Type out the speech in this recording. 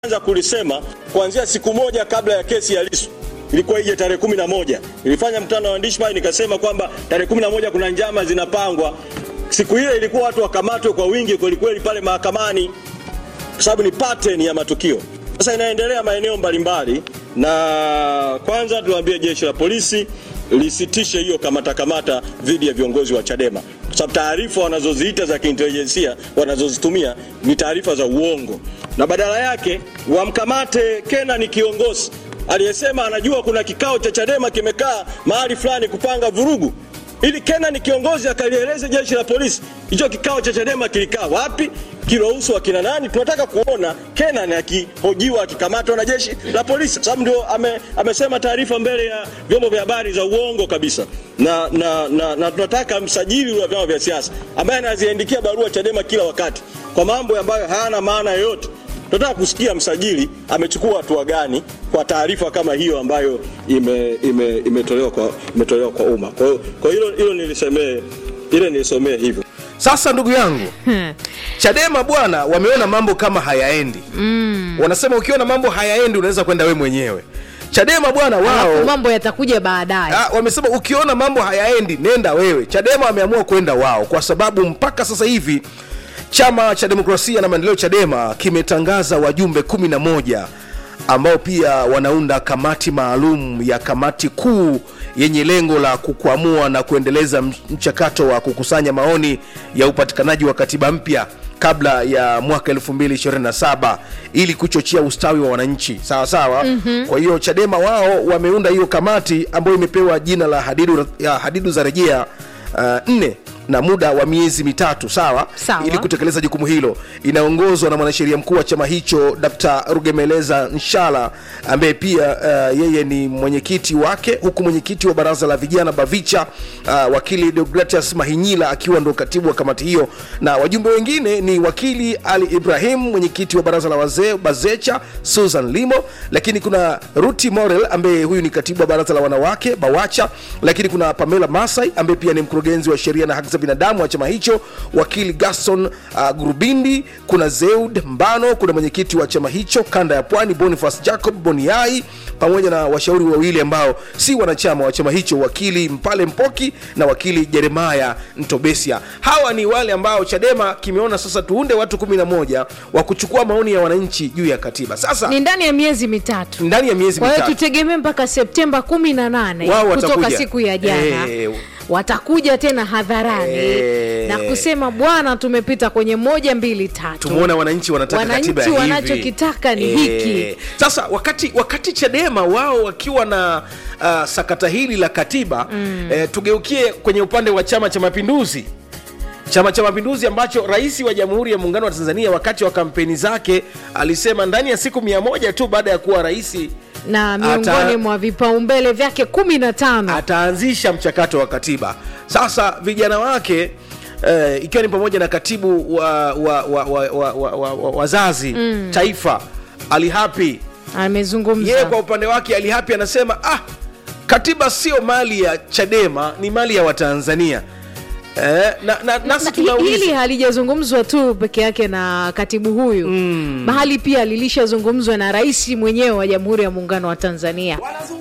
anza kulisema kuanzia siku moja kabla ya kesi ya Lissu ilikuwa ije tarehe kumi na moja. Nilifanya mkutano wa waandishi pale nikasema kwamba tarehe kumi na moja kuna njama zinapangwa. Siku ile ilikuwa watu wakamatwe kwa wingi kwelikweli pale mahakamani, kwa sababu ni pattern ya matukio. Sasa inaendelea maeneo mbalimbali, na kwanza tuambie jeshi la polisi lisitishe hiyo kamata kamata dhidi ya viongozi wa Chadema kwa sababu taarifa wanazoziita za kiintelijensia wanazozitumia ni taarifa za uongo, na badala yake wamkamate Kenani kiongozi aliyesema anajua kuna kikao cha Chadema kimekaa mahali fulani kupanga vurugu, ili Kenani kiongozi akalieleze jeshi la polisi hicho kikao cha Chadema kilikaa wapi, kiruhusu akina nani. Tunataka kuona Kenani akihojiwa akikamatwa na jeshi la polisi, kwa sababu ndio ame, amesema taarifa mbele ya vyombo vya habari za uongo kabisa, na, na, na, na tunataka msajili wa vyama vya siasa ambaye anaziandikia barua Chadema kila wakati kwa mambo ambayo hayana maana yoyote tunataka kusikia msajili amechukua hatua gani kwa taarifa kama hiyo ambayo ime, ime, imetolewa kwa imetolewa kwa umma. Kwa hiyo kwa hilo hilo nilisemee ile nilisomee hivyo. Sasa ndugu yangu, Chadema bwana, wameona mambo kama hayaendi mm. Wanasema ukiona mambo hayaendi unaweza kwenda we mwenyewe. Chadema bwana wao Alafu mambo yatakuja baadaye. Ah, wamesema ukiona mambo hayaendi nenda wewe. Chadema wameamua kwenda wao, kwa sababu mpaka sasa hivi chama cha demokrasia na maendeleo Chadema kimetangaza wajumbe kumi na moja ambao pia wanaunda kamati maalum ya kamati kuu yenye lengo la kukwamua na kuendeleza mchakato wa kukusanya maoni ya upatikanaji wa katiba mpya kabla ya mwaka 2027 ili kuchochea ustawi wa wananchi sawa sawa. mm-hmm. Kwa hiyo Chadema wao wameunda hiyo kamati ambayo imepewa jina la hadidu, ya hadidu za rejea uh, nne na muda wa miezi mitatu sawa, Sawa. ili kutekeleza jukumu hilo. Inaongozwa na mwanasheria mkuu wa chama hicho Dr. Rugemeleza Nshala ambaye pia uh, yeye ni mwenyekiti wake, huku mwenyekiti wa baraza la vijana Bavicha uh, wakili Deogratias Mahinyila akiwa ndo katibu wa kamati hiyo, na wajumbe wengine ni wakili Ali Ibrahim mwenyekiti wa baraza la wazee Bazecha, Susan Limo, lakini kuna Ruti Morel ambaye huyu ni katibu wa baraza la wanawake Bawacha, lakini kuna Pamela Masai ambaye pia ni mkurugenzi wa sheria na haki za binadamu wa chama hicho, wakili Gaston uh, Gurubindi, kuna Zeud Mbano, kuna mwenyekiti wa chama hicho kanda ya Pwani Boniface Jacob Boniai, pamoja na washauri wawili ambao si wanachama wa chama hicho, wakili Mpale Mpoki na wakili Jeremaya Ntobesia. Hawa ni wale ambao Chadema kimeona sasa tuunde watu 11 wa kuchukua maoni ya wananchi juu ya katiba. Sasa Ni ndani ya miezi mitatu. ndani ya miezi Kwa hiyo mitatu tutegemee mpaka Septemba kumi na nane Wao kutoka watakuja. siku ya jana Eh. watakuja tena hadharani Eh. na kusema bwana, tumepita kwenye moja mbili tatu. tumeona wananchi wanataka Wananchi katiba ya hivi. wanachokitaka ni hiki. Sasa wakati wakati Chadema wao wakiwa na uh, sakata hili la katiba mm. eh, tugeukie kwenye upande wa Chama cha Mapinduzi. Chama cha Mapinduzi ambacho rais wa Jamhuri ya Muungano wa Tanzania wakati wa kampeni zake alisema ndani ya siku mia moja tu baada ya kuwa rais na miongoni Ata- mwa vipaumbele vyake kumi na tano ataanzisha mchakato wa katiba. Sasa vijana wake eh, ikiwa ni pamoja na katibu wa wa, wa, wa, wa, wa, wa, wa, wazazi taifa Ali Hapi, yeye amezungumza kwa upande wake Ali Hapi anasema ah, katiba sio mali ya Chadema, ni mali ya Watanzania. Eh, na, na, nasi Na hi- tunauliza hili halijazungumzwa tu peke yake na katibu huyu mm. bahali pia lilishazungumzwa na rais mwenyewe wa jamhuri ya muungano wa tanzania